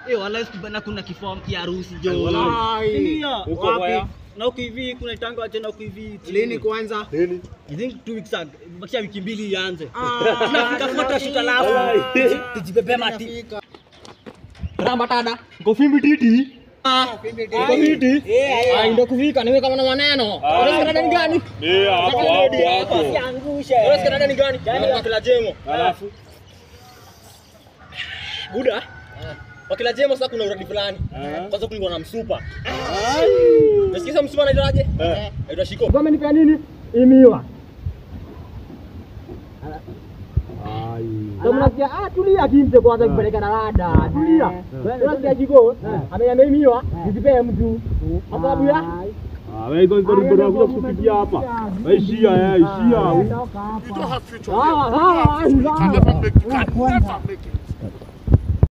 Eh, wala siku bana kuna kifaa kia harusi jo. Walai. Ndio. Uko Wapi? waya? Na uko hivi kuna tango tena uko hivi. Lini kwanza? Lini? I think two weeks ago. Bakisha wiki mbili ianze. Ah, Tunafika photo shoot alafu. Walai. Tujibebe mati. Inafika. Ramba tada. Ngofimbi titi. Pimbi Uko fiti? Ah, ndio kufika niwe kama na maneno. Unasikia dada ni gani? Eh, hapo hapo hapo. Unasikia dada ni gani? Yaani wakila jemo. Alafu Buda. Wakila jemo sasa kuna uradi fulani. Ah. Kwanza kulikuwa na msupa. Nasikia msupa anaitwaje? Eh. Anaitwa Shiko. Kwa amenipea nini? Imiwa. Ndio mnasikia ah, tulia kimse kwanza kupeleka na rada. Tulia. Unasikia Shiko? Amenyamia imiwa, nisipee mtu. Kwa sababu ya Ah, wewe iko iko ndio unakuja kutupigia hapa. Wewe ishia eh, ishia. Ah, ah, ah, Can never make, can never make it.